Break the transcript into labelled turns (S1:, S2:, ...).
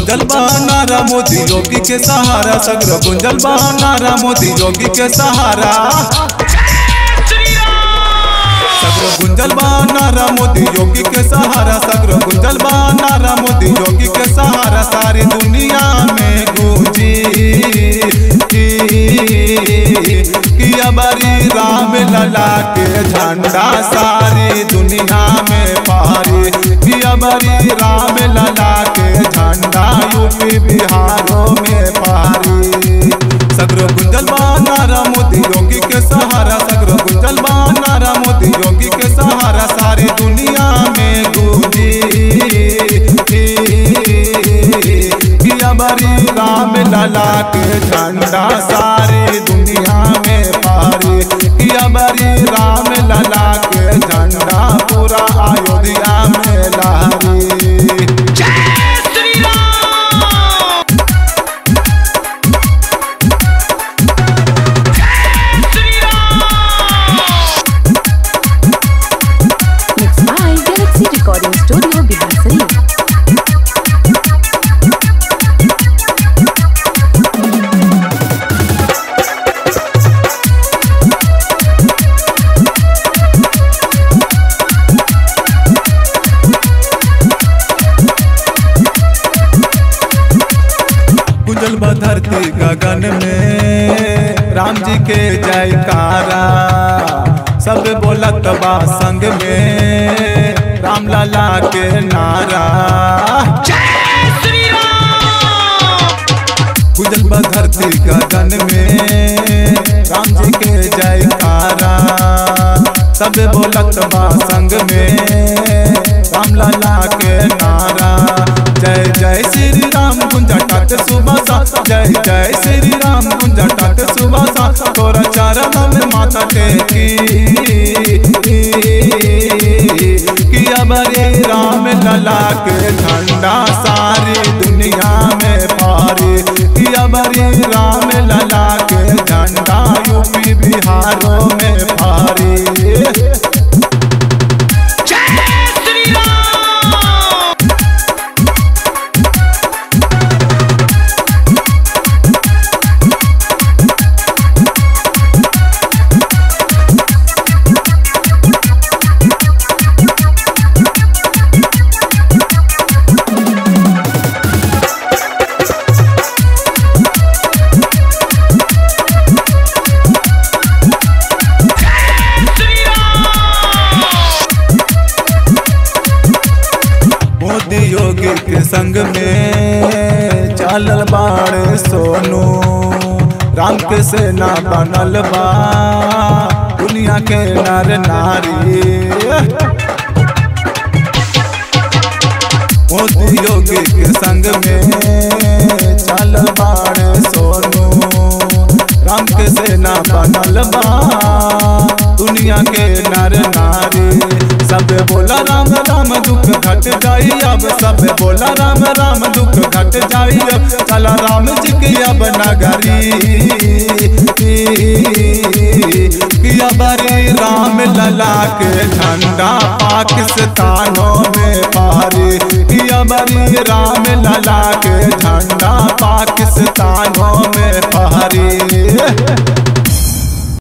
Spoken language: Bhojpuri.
S1: गुंजल बा नारा मोदी योगी के सहारा सगरो गुंजल बा नारा मोदी योगी के सहारा सगरो गुंजल बा नारा मोदी योगी के सहारा सगरो गुंजल बा नारा मोदी योगी के सहारा सारी दुनिया में गूंजी किया बरी राम लला के झंडा सारी दुनिया में पारी किया बरी राम लला के झंडा यूपी बिहारों में पारी सगरो गुंजल बा नारा मोदी योगी के सहारा सगरो गुंजल बा नारा मोदी योगी के सहारा सारी दुनिया में गूंजी किया बरी राम लला के झंडा सारी दुनिया में पारी किया बरी राम लला के झंडा पूरा अयोध्या में लहरी
S2: Mixed by Galaxy Recording Studio, Bihar Sharif.
S1: गुंजल बा धरती गगन में राम जी के जयकारा सब बोलत बा संग में राम लाला के नारा गुंजल बा धरती गगन में राम जी के जयकारा सब बोलत बा संग में राम लाला के नारा जय जय श्री राम गुंजटाट सुबह सा जय जय श्री राम गुंजटाट सुबह सा तोरा चरण में माता टेकी किया बरे राम लला के झंडा सारी दुनिया में पारी किया बरे राम लला के झंडा यूपी बिहारों में पारी मोदी योगी के संग में चलल बाड़ सोनू राम के सेना बनल बा दुनिया के नर नारी मोदी योगी के संग में चलल बाड़ सोनू राम के सेना बनल बा दुनिया के नर नारी सब बोला राम राम दुख घट जाई अब सब बोला राम राम दुख घट जाई अब चला राम जी की अब नगरी किया बरी राम लला के झंडा पाकिस्तानों में पारी किया बरी राम लला के